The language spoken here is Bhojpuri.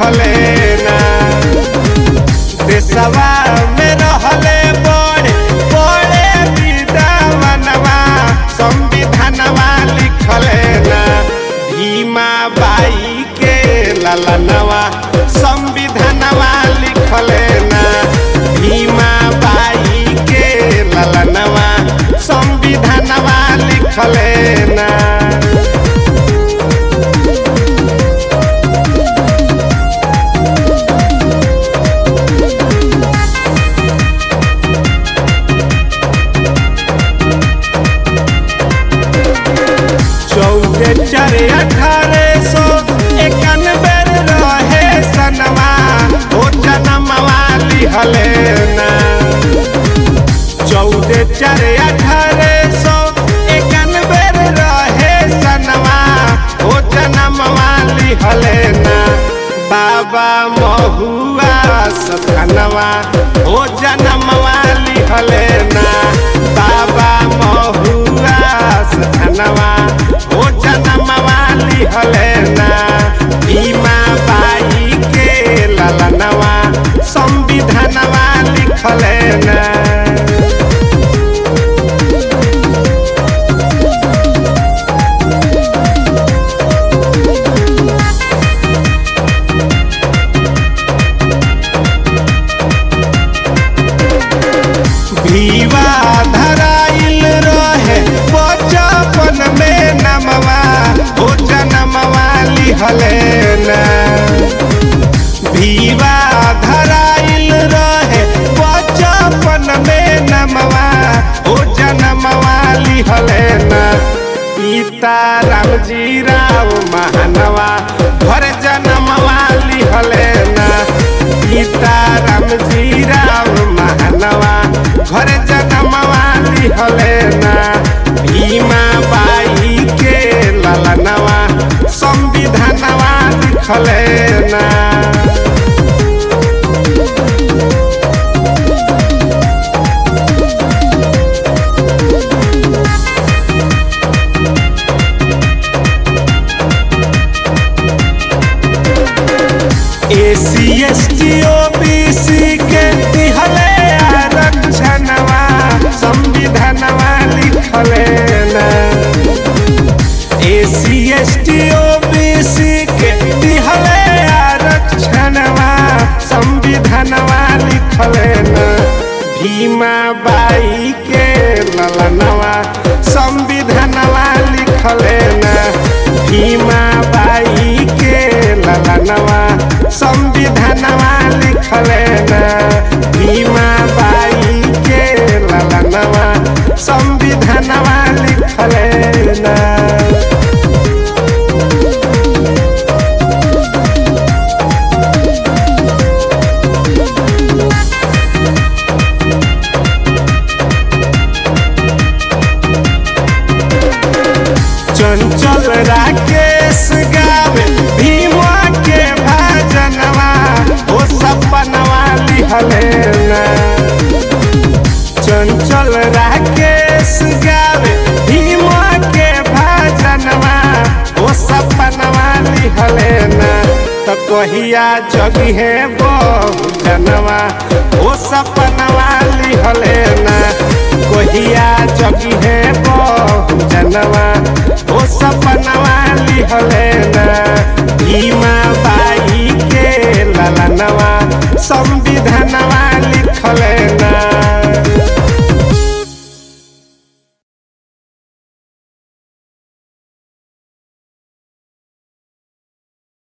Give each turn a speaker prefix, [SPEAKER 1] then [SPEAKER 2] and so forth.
[SPEAKER 1] लिखले ना देशवा में रहले बड़े बड़े विद्वानवा संविधानवा लिखले ना भीमा बाई के ललनवा संविधानवा लिखले ना भीमा बाई के ललनवा संविधानवा लिखले ना चौदह चार अठारह सौ इक्यानबे रहे सनवा ओ जनमवा लिहले ना चौदह चार अठारह सौ इक्यानबे रहे सनवा ओ जनमवा लिहले ना बाबा महुआ सथनवा ओ जनमवा लिहले ना बाबा महुआ सथनवा ओ जनमवा लिहले ना भीमा बाई के ललनवा संविधानवा लिखले ना भीवा धराइल रहे बचपन में नमवा ओ जनमवा लिहले ना भीवा धराइल रहे बचपन में नमवा ओ जनमवा लिहले ना पिता रामजी राव महानवा घर जनमवा लिहले ना पिता रामजी राव महानवा घर जनमवा लिहले ना भीमा बाई के ललनवा संविधानवा लिखले ना SC S T O B C के दिहले आरक्षणवा संविधानवा लिखले ना SC S T O B C के दिहले आरक्षणवा संविधानवा लिखले ना भीमा बाई के ललनवा संविधानवा लिखले ना भीमा बाई के ललनवा संविधानवा लिखले ना भीमा बाई के ललनवा संविधानवा लिखले ना चंचल राकेश गावे भीमा के भजनवा ओ सपनवा लिहले ना चंचल राकेश गावे भीमा के भजनवा ओ सपनवा लिहले ना तो कहिया जगी है बहु जनवा ओ सपनवा लिहले ना कहिया जगी है बहु जनवा ओ सब